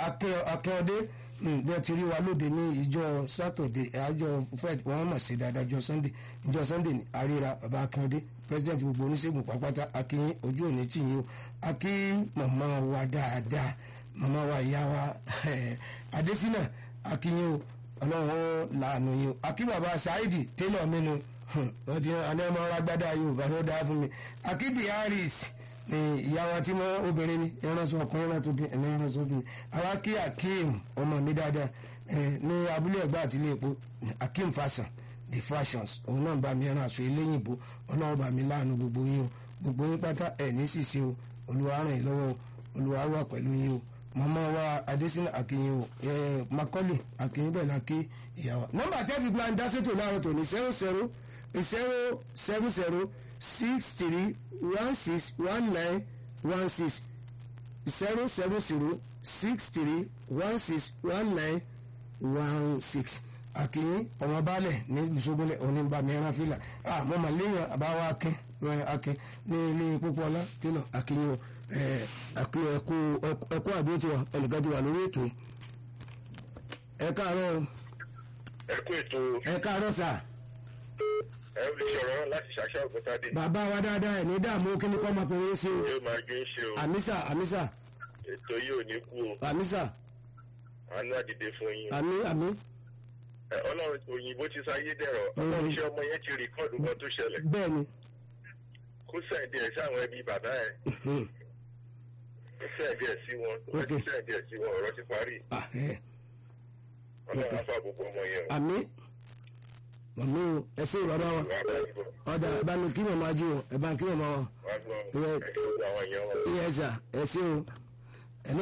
akẹ́ọdé bí ẹ ti rí wa lóde ní ìjọ sátọ̀dé àjọ fred wọn mọ̀ sí dáadáa ìjọ sunday ìjọ sunday ní àríra bàbá akẹ́ọdé president gbogbo oníṣègùn pápátá akínyìn ojú òní tìyìn o akí màmá wa dáadáa màmá wa ìyá wa adésínà akínyìn o ọlọ́run làánú yìí o akí bàbá saidi taylor mẹ́nu wọ́n ti àná ọmọ agbádá yorùbá ló dáa fún mi akí biaris ìyá wa tí wọ́n obìnrin ni ìránṣọ ọkùnrin náà tó bí ẹni ìránṣọ obìnrin àwa kí akeem ọmọ mi dáadáa ní abúlé ẹ̀gbá àti ilé epo akeem fashion the fashions òun náà bá mi ẹran aṣọ eléyìnbó ọlọ́run bá mi láàánú gbogbo yín o gbogbo yín pátá ẹ̀ ní ṣìṣe o olúwa ràn yín lọ́wọ́ olúwa wà pẹ̀lú yín o màmá wa adésínà akínyìn o makọ́lì akínyìn bẹ́ẹ̀ la kí ìyá wa. nọ́mbà tẹ́fì gba ndásètò láàárọ̀ tòní zero zero zero seven zero six three one six one nine one six zero seven zero six three one six one nine one six akínyìn ọmọ baálẹ̀ ní ìṣógúnlẹ̀ oníbàmí ẹran fìlà ah mo mà léèyàn àbáwá akin akin ní ilé pópó ọlá tẹ́lọ̀ akínyìn o àkí ẹkú ẹkú àdúró tiwa ẹnìkan ti wà lórí ètò ẹ káàárọ̀ o. ẹ kú ètò ẹ káàárọ̀ sà. ẹ ń fi sọ̀rọ̀ láti ṣàṣà òkútadé. bàbá wa dáadáa ẹ̀ ní dààmú kí ni kọ́ máa pèrè sí o. yóò máa gbé ń ṣe o àmísà àmísà ètò yìí ò ní kú o àmísà àánú àdìde fún yín. àmí àmí. Ẹ, ọlọ́run òyìnbó ti sáyé dẹ̀rọ̀ ọlọ́run iṣẹ́ ọmọ yẹn ti rìkọ́ọ̀dù kan tó ṣẹlẹ̀ bẹ́ẹ̀ ni. kó sẹ̀ǹdì ẹ̀ sáwọn ẹbí bàbá ẹ̀ kó sẹ̀ǹdì ẹ̀ sí wọn kó Ok. sẹ̀ǹdì ẹ̀ sí wọn ọ̀rọ̀ ti parí Ah, ẹ. ọlọ́run á fà gbogbo ọmọ yẹn o. àmì àmì o ẹ sí bàbá wa wàá bá yín bọ̀ ọ̀dà ẹ bá mi kí màmá jí o ẹ bá mi kí màmá wa. wàá gbọ́ Ẹ. ẹ̀ kí gbogbo àwọn èèyàn wọn. iye ẹ̀sà ẹ sí o ẹ̀nú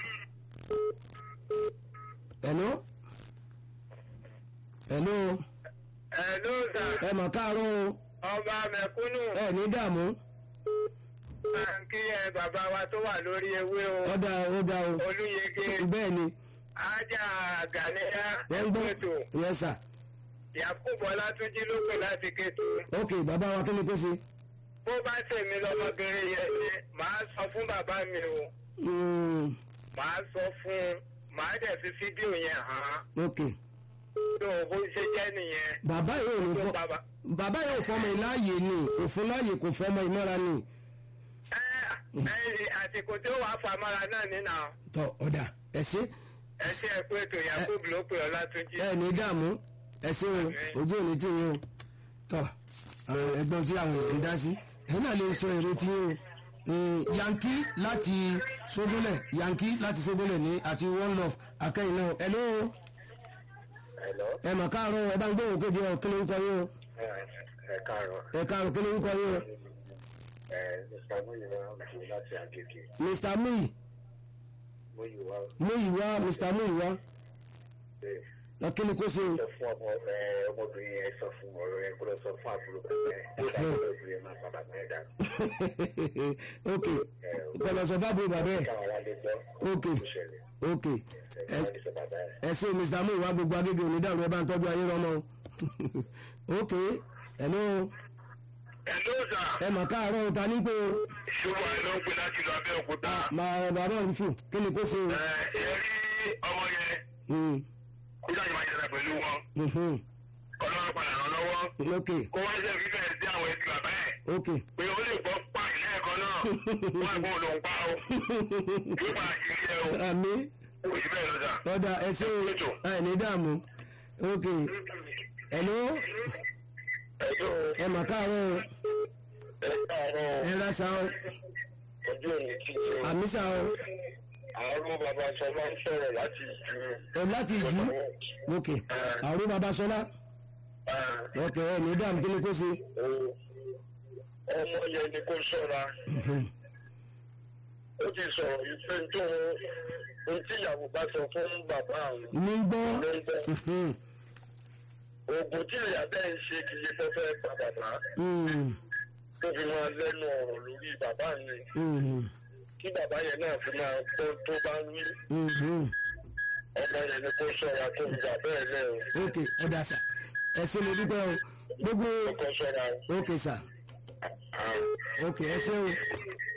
ẹ̀nú ẹ̀nú ẹ ló sà ẹ mọ̀ káàárọ̀ o ọba mẹ̀kúnnù ẹ ní dààmú máa ń kí ẹ bàbá wa tó wà lórí ewé o ọ̀dà ọ̀dà o olúyege bẹ́ẹ̀ ni ajá gàníyà wọ́n gbọ́ ètò yẹ sà yakubu ọlátúnjí ló pè láti kéto ok bàbá wa kí ni kó ṣe. bó bá tèmi lọmọbìnrin yẹn ni màá sọ fún bàbá mi o Mm, màá sọ fún un màá dẹ̀ fi fídíò yẹn hàn án ok tó bó ṣe jẹ́ nìyẹn bàbá yóò ní tó fọ bàbá. bàbá yóò fọmọ ìláàyè ni kò fún láàyè kò fọmọ ìmọ́ra ni ẹ ẹ àsìkò tí ó wàá famara náà nínà tọ ọ̀dà ẹ ṣe ẹ ṣe ẹ pé ètò yakubu ló pè ọlátúnjí. ẹ ní dààmú ẹ ṣe o ojú òní tí yín o tọ àwọn ẹgbọn tí àwọn èèyàn ń dá sí ẹ náà lè sọ èrè tí yín o Mm, yankí láti sógúnlẹ̀ yankí láti sógúnlẹ̀ ní àti one love akẹ́yìn náà ẹ ló Hello. ẹ mọ̀ káàárọ̀ ẹ bá ń gbé òkèdè ọ kí ló ń kọ yín o ẹ ẹ káàárọ̀ ẹ káàárọ̀ kí ló ń kọ yín o ẹ mr muyiwa ọ̀dùn láti agége mr muyi muyiwa muyiwa mr muyiwa bẹ́ẹ̀. ẹ kí ni kó ṣe o sọ fún ọmọ ẹ ọmọbìnrin yẹn sọ fún ọ̀rọ̀ yẹn kó lọ sọ fún àbúrò bàbá yẹn kó dà kó lọ bí ẹ máa bàbá yẹn dà ok kọlọ sọ fábùrù bàbá ẹ káwọn wá lè gbọ́ ok kó ṣẹlẹ̀ ok ẹ káwọn lè sọ bàbá yẹn. ẹ ṣe mr muyiwa gbogbo agége onídàrú ẹ bá ń tọ́jú ayé rọmọ o ok hello ẹ ló sà ẹ mọ̀ káàárọ̀ o ta ní pé o ṣùgbọ́n ẹ ló ń pè láti lọ abẹ́òkúta. máa bàbá òun fò kí ni kó ṣe o. ẹ ẹ rí ọmọ yẹn Mm, kó jáde máa yẹra pẹ̀lú wọn mhm, ọlọ́run padà ràn lọ́wọ́ ok kó wá ṣe fífẹ́ sí àwọn ẹbí bàbá ẹ̀ ok pé ó lè gbọ́ pa ilé ẹ̀kọ́ náà wọ́n ẹ̀gbọ́n ló ń pa ó yóò bá a jí ilé o àmì kò sí bẹ́ẹ̀ lọ́jà. ọ̀dà ẹ ṣe o ẹ ní dààmú ok hello ẹjọ́ ẹ mọ̀ káàárọ̀ o ẹ káàárọ̀ ẹ ra sa o ojú òní tí ṣe àmì sa o àárọ̀ bàbá sọ máa ń sọ̀rọ̀ láti ju ẹ láti ìjú ok àrùn babaṣọlá ok ẹ ní dààmú kí ni kó ṣe. ọmọ yẹn ni kó ṣọ́ra ó ti sọ̀rọ̀ ìfẹ́ tó ohun tí ìyàwó bá sọ fún bàbá àwọn ní gbọ́ ló ń bọ̀. mhm, oògùn tí ìyá bẹ́ẹ̀ ń ṣe kì í fẹ́ fẹ́ pa bàbá mm, tó fi máa lẹ́nu ọ̀rọ̀ lórí bàbá mi mhm, kí bàbá yẹn náà fi máa gbọ́ tó bá ń wí mhm. ọmọ yẹn ni kó ṣọ́ra tó ń gbà bẹ́ẹ̀ lẹ́ o ok ọ̀dà sà ẹ ṣe mo dúpẹ́ o gbogbo kó ṣọ́ra o. ok sà ok ẹ ṣe o